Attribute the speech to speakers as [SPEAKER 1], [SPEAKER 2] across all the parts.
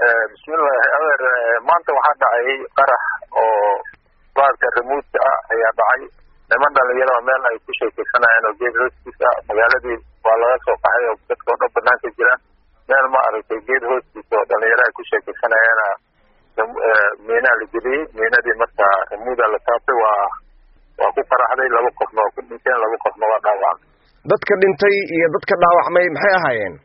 [SPEAKER 1] bismillahi adeer maanta waxaa dhacay qarax oo baarka remuudka ah ayaa dhacay niman dhalinyaro meel ay ku sheekeysanayeen oo geed hoostiisa ah magaaladii waa laga soo qaxay oo dadka oo dhan banaanka jiraan meel ma aragtay geed hoostiisa oo dhalinyaro ay ku sheekeysanayeena miinaa la geliyey miinadii marka remuuda la taabtay waa waa ku qaraxday laba qofna waa ku dhinteen laba qofna waa dhaawacmay
[SPEAKER 2] dadka dhintay iyo dadka dhaawacmay maxay ahaayeen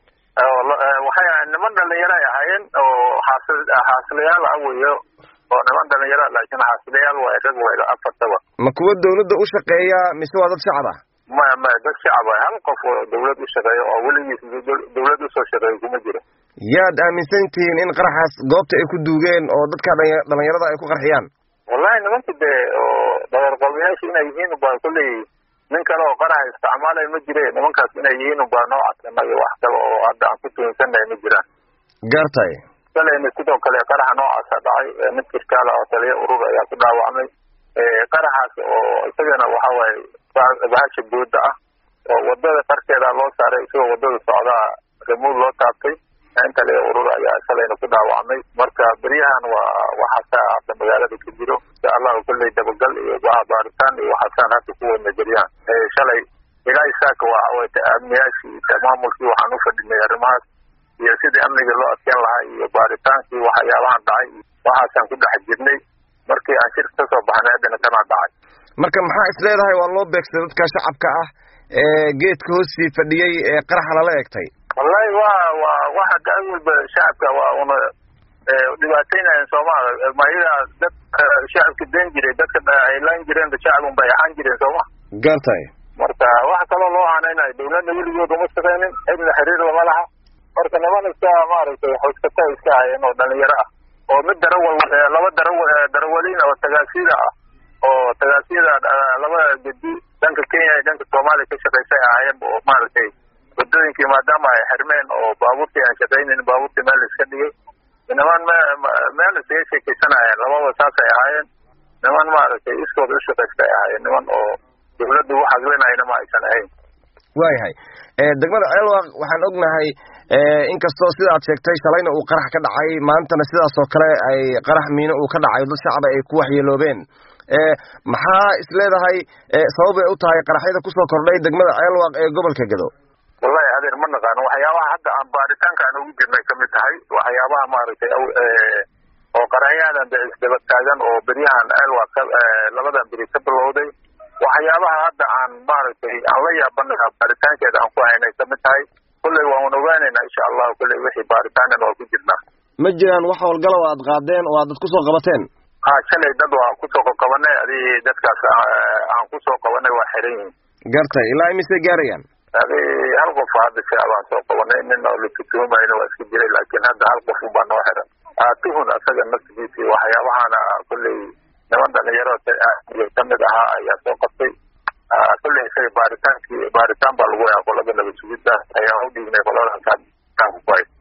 [SPEAKER 1] waxay ahayen niman dhalinyaro ay ahaayeen oo xaasi xaasilayaal ah weyo oo niman dhalinyaro laakiin xaasilayaal waa rag wayda afartaba
[SPEAKER 2] ma kuwa dawladda u shaqeeya mise waa dad shacab ah
[SPEAKER 1] maya maya dad shacab ah hal qof oo dawlad u shaqeeya oo weligiis dawlad usoo shaqeeya kuma jiro
[SPEAKER 2] yaad aaminsan tihiin in qaraxaas goobta ay ku duugeen oo dadka dhalinyarada ay ku qarxiyaan
[SPEAKER 1] wallahi nimanka dee oo dhagarqabayaasha inay yihiin ubaa kolley nin kale oo qaraxa isticmaalaya ma jire nimankaas inay yihiin ubaa noo cadsanay wax kale oo hadda aan ku tuunsanahay ma jiraan
[SPEAKER 2] gaartay
[SPEAKER 1] kalena sidoo kale qaraxa noocaasa dhacay mid kirkaala oo taliya urur ayaa ku dhaawacmay qaraxaas oo isagana waxa waaye bahasha booda ah oo wadada qarkeeda loo saaray isagoo wadada socdaa remuud loo taabtay in taliya urur ayaa shalayna ku dhaawacmay marka beryahan waa waxaasaa hadda magaalada ka jiro insha allahu kolley dabagal iyo baaritaan iyo waxaasaan hadda ku wadna beryahan shalay ilaa isaaka waa amniyaashii maamulkii waxaan ufadhinay arrimahaas iyo sidii amniga loo adkeen lahaa iyo baaritaankii waxyaabahan dhacay waxaasaan ku dhex jirnay markii aan shirka kasoo baxnay haddana kanaa dhacay
[SPEAKER 2] marka maxaa is leedahay waa loo beegsaday dadka shacabka ah ee geedka hoostii fadhiyey ee qaraxa lala egtay
[SPEAKER 1] wallahi wa wa waxa gacan walba shacabka waa una dhibaateynayan soomaalia mayadaa dad shacabka den jiray dadka ay laan jireen shacab un bay ahaan jireen sooma
[SPEAKER 2] gaartay
[SPEAKER 1] marka waxa kaloo loo hanaynayo dawladda weligood uma shaqeynin cidna xiriir lama laha marka niman iska maaragtay xoogsato iska hayeen oo dhalinyaro ah oo mid darawal laba darawa darawaliin oo tagaasida ah oo tagaasiyada laba gedi dhanka kenya iyo dhanka soomaaliya ka shaqeysay ahaayeen oo maaragtay wadooyinkii maadaama ay xirmeen oo baabuurtii aan shaqaynin baabuurtii meel iska dhigay niman m meel iskaga sheekeysanayeen lababa saasay ahaayeen niman maaragtay iskooda u shaqaysta ay ahaayeen niman oo dawladdu u xaglinayna ma aysan ahayn
[SPEAKER 2] waayahay degmada ceelwaq waxaan ognahay inkastoo sida aad sheegtay shalayna uu qarax ka dhacay maantana sidaas oo kale ay qarax miino uu ka dhacay dad shacaba ay ku waxyeeloobeen maxaa is leedahay sababay u tahay qaraxyada kusoo kordhay degmada ceelwaq ee gobolka gado
[SPEAKER 1] wallahi adeer ma naqaano waxyaabaha hadda aan baaritaanka aan ugu jirnay kamid tahay waxyaabaha maaragtay oo qaraxyadan de isdaba taagan oo beryahan ceelwaq labadan beri ka bilowday waxyaabaha hadda aan maaragtay aan la yaabanaha baaritaankeeda aan ku haynay kamid tahay kulley waan ogaanayna insha allahu kulley wixii baaritaanana waa ku jirnaa
[SPEAKER 2] ma jiraan wax howlgalow aad qaadeen oo aad dad kusoo qabateen
[SPEAKER 1] ha shalay dad waa kusoo qabanay adi dadkaas aan kusoo qabanay waa xiran yihiin
[SPEAKER 2] gartay ilaa imisay gaarayaan
[SPEAKER 1] adi hal qof hadda shacabaan soo qabanay nin oo latutuumayna waa iska jiray laakiin hadda hal qof unbaa noo xiran tuhun asaga naftigiisi waxyaabahana kulley niman dhalinyaro kamid ahaa ayaa soo qabtay kulley isaga baaritaankii baaritaan baa lagu yaa qolada nabad sugidda ayaan u dhiignay qoladaas